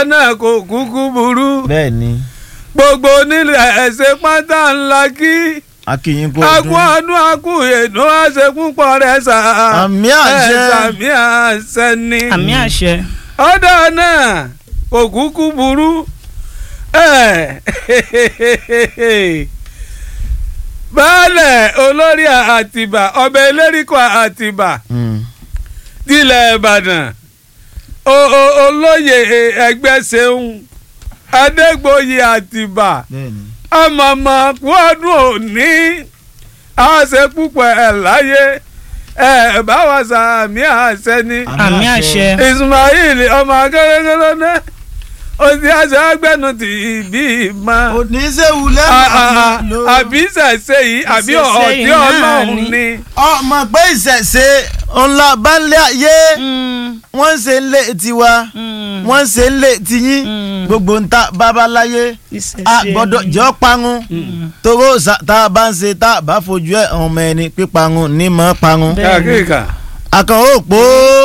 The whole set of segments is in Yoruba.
náà kò kúkú burú bẹ́ẹ̀ ni gbogbo onílẹ̀ ẹ̀sẹ̀ pátá ńlá kí akínyìn kò akú ọdún akú èdè àṣẹ púpọ̀ rẹ̀ sà Àmì àṣẹ. ẹ̀ sàmì àṣẹ ni àmì àṣẹ. ọ̀dọ̀ náà kò kúkú burú ẹ̀ baálẹ̀ olórí àtìbà ọbẹ̀ elérìkọ àtìbà tilẹ̀ ìbàdàn o- o- olóyè ẹgbẹ́ ṣeun adégbòye àtìbà bẹ́ẹ̀ ni ọmọọmọ kú ọdún òní àṣẹ púpọ̀ ẹ̀ láyé ẹ̀ báwa sàmì àṣẹ ni àmì àṣẹ. ismail ọmọ akérèkéré náà ó ti àṣẹ agbẹnu tì í bí ma oníṣẹ́wù lẹ́nu àbí ṣẹ̀ṣẹ̀ yìí àbí Ìṣẹ̀ṣe ọ̀ọ́dí yìí náà ọlọ́run ni. ni. ọmọ pé ìṣẹ̀ṣe ńlá balẹ̀ ayé wọ́n ń ṣe ń lé tiwa wọ́n ń ṣe ń lé tiyín Mm. gbogbo ń ta babaláyé a gbọ́dọ̀ jọ parun toró sa- tá a bá ń ṣe tá a bá fojú ẹ̀ ọmọ ẹni píparun ní mọ́ parun Bẹ́ẹ̀. kíkà àkànwó òpó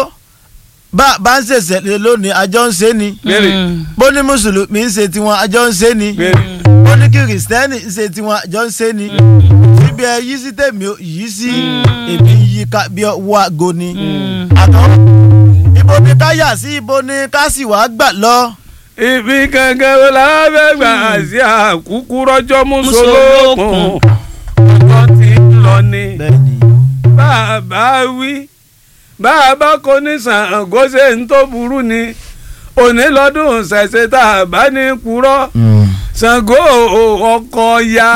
bá a bá ń ṣẹ̀ṣẹ̀ lé lónìí àjọ ń ṣe ni béèrè bó ní mùsùlùmí ń ṣe tiwọn àjọ ń ṣe ni béèrè. bó ní kìrìsìtẹ́nì ń ṣe tiwọn àjọ ń ṣe ni síbi ẹ yí sí tèmi ò yí sí èmi ń yí ká bí ọwọ́ àgọ́ ni àkànwó ibo ni ká yà sí ibo ni ká sì wá gbà lọ. ibi kankan wo la fẹ́ gbà sí àkúkú rọ́jọ́ Mùsùlùkùn. mùsùlùkùn ọjọ́ tí ń lọ ni bẹ́ẹ̀ni bàbá wí bàbá kò ní Ṣàngó ṣe ń tó burú ni òní lọ́dún ṣẹ̀ṣẹ̀ tá a bá ní purọ́ Ṣàngó ọkọ ya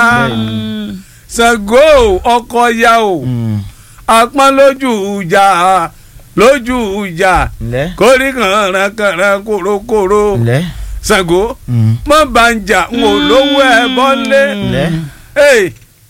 Ṣàngó ọkọ ya o apọ́n lójú ìjà lójú ìjà ǹlẹ́ kórì kànrànkànràn kòrókòró ǹlẹ́ Ṣàngó mọ bàǹjà ń wò lówó ẹ bọ́lé ǹlẹ́ Hey,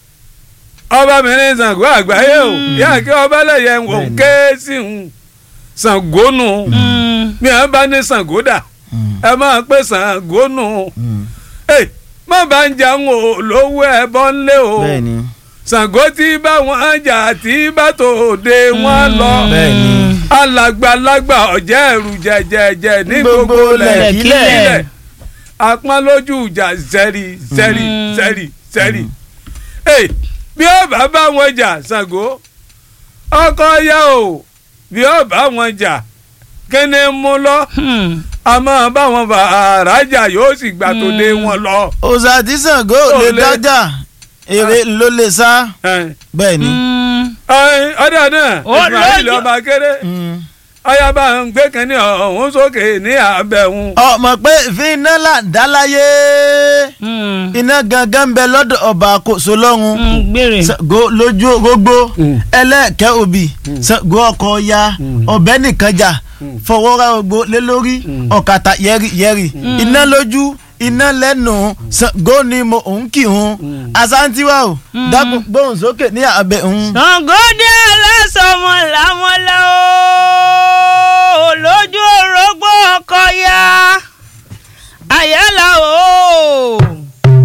ọba mìíràn Ṣàngó àgbáyé o yá kí ọba lẹ́yẹ ń wò Bẹ́ẹ̀ni. ké sí ń Ṣàngó nù mi à ń bá ní Ṣàngó dà ẹ máa pé Ṣàngó nù Hey, mọ bàǹjà ń wò lówó ẹ bọ́lé o bẹ́ẹ̀ni Ṣàngó tí bá wọn jà tí bá tòde wọn lọ bẹ́ẹ̀ni alàgbàlagbà ọ̀jẹ̀ ẹ̀rù jẹ̀jẹ̀jẹ̀ ní Gbogbo gbogbo lẹ̀kílẹ̀. lẹ̀kílẹ̀ apọ́n lójú ìjà zẹ́rì zẹ́rì Mm. zẹ́rì zẹ́rì. Ẹ bí ó bá bá wọn jà Ṣàngó ọkọ ya o bí ó bá wọn jà kíni mú lọ a máa bá wọn bá àràjà yóò sì gbà tó dé wọn lọ. òòṣà tí Ṣàngó Ó lè lè- dájà èrè ló lè sá bẹ́ẹ̀ni. ọ̀dọ̀ náà Ó Ismail lójú- ọba kéré ọyá ń gbé kínní ọ̀hún sókè ní àbẹ̀hún. ọmọ pé ìfín iná là ń dá láyé iná gangan ń bẹ lọ́dọ̀ ọba àkóso lọ́run gbére. Ṣàngó lójú gbogbo Mm. ẹlẹ́ẹ̀kẹ́ òbí Ṣàngó ọkọ̀ ya ọ̀bẹ nìkan jà fọwọ́ra gbogbo lé lórí ọ̀kàtà yẹ́rì yẹ́rì iná lójú iná lẹ́nu Ṣàngó ni mo ń kì hún asantiwa o dákun gbóhùn sókè ní abẹ́ òun. Ṣàngódé aláṣọ